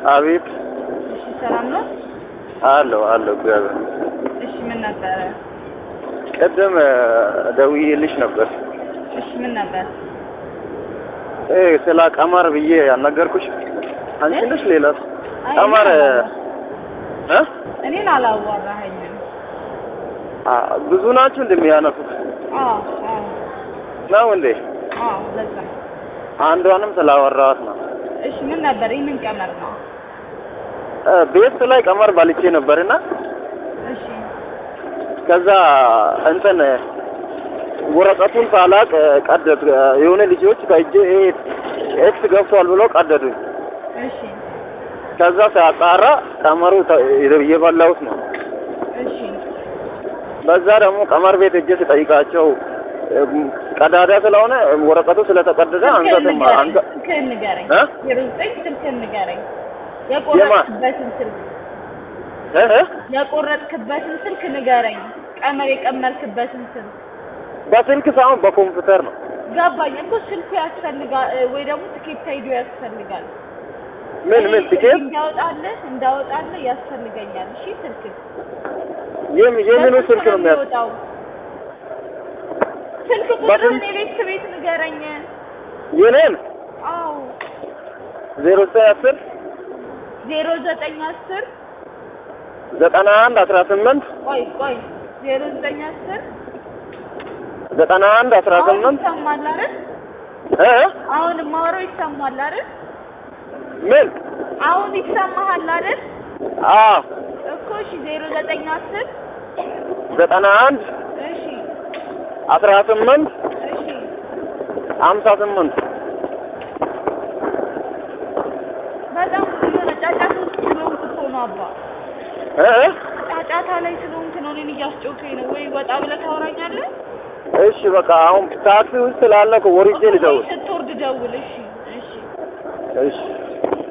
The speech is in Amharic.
አቤት እሺ፣ ሰላም ነው? አለው አለው እግዚአብሔር እሺ፣ ምን ነበረ? ቅድም ደውዬልሽ ነበር እሺ፣ ምን ነበር? እ ስለ ቀመር ብዬ ያልነገርኩሽ አንቺ ነሽ ሌላ አይ፣ ቀመር እኔን እ እኔን አላዋራኸኝም። አ ብዙ ናችሁ እንደሚያነሱት አዎ፣ አዎ፣ ነው እንዴ? አዎ፣ ለዛ አንዷንም ስላወራኋት ነው። እሺ፣ ምን ነበር? ይህ ምን ቀመር ነው? እ ቤት ላይ ቀመር ባልቼ ነበርና እሺ፣ ከዛ እንትን ወረቀቱን ሳላቅ ቀደድ የሆነ ልጆች ከእጄ ይሄ ኤክስ ገብቷል ብሎ ቀደዱኝ። እሺ፣ ከዛ ሲያጣራ ቀመሩ ተ- የበላሁት ነው። እሺ፣ በዛ ደግሞ ቀመር ቤት እጄ ስጠይቃቸው እም፣ ቀዳዳ ስለሆነ ወረቀቱ ስለተቀደደ አንገትም አንገ ስልክህን ንገረኝ። እ? ዜሮ ዘጠኝ ስልክህን ንገረኝ። የቆረጥክበትን ስልክ እ እ? የቆረጥክበትን ስልክ ንገረኝ። ቀመር የቀመርክበትን ስልክ በስልክ ሳይሆን በኮምፒውተር ነው። ገባኝ እኮ ስልኩ ያስፈልጋል እ፣ ወይ ደግሞ ትኬት ሄዶ ያስፈልጋል። ምን ምን ትኬት እንዳወጣልህ እንዳወጣልህ ያስፈልገኛል። እሺ ስልክ የም- የምኑ ስልክ ነው የሚያስ የሚወጣው? ስልክ ቁጥርን የቤት ቤት ንገረኝ። የኔን አዎ ዜሮ ዘጠኝ አስር ዜሮ ዘጠኝ አስር ዘጠና አንድ አስራ ስምንት ቆይ ቆይ ዜሮ ዘጠኝ አስር ዘጠና አንድ አስራ አሁን ስምንት ይሰማል አይደል? እ እ? አሁን የማወራው ይሰማል አይደል? ምን አሁን ይሰማሃል አይደል? አዎ እኮ እሺ ዜሮ ዘጠኝ አስር ዘጠና አንድ እሺ አስራ ስምንት እሺ ሀምሳ ስምንት በጣም የሆነ ጫጫታ ውስጥ ስለሆንክ እኮ ነው አባ እ እ? ጫጫታ ላይ ስለሆንክ ነው እኔን እያስጮከኝ ነው። ወይ ወጣ ብለህ ታወራኛለህ? እሺ በቃ አሁን ታክሲ ውስጥ ስላለ እኮ ወርጄ ልደውል ስትወርድ ደውል። እሺ እሺ እሺ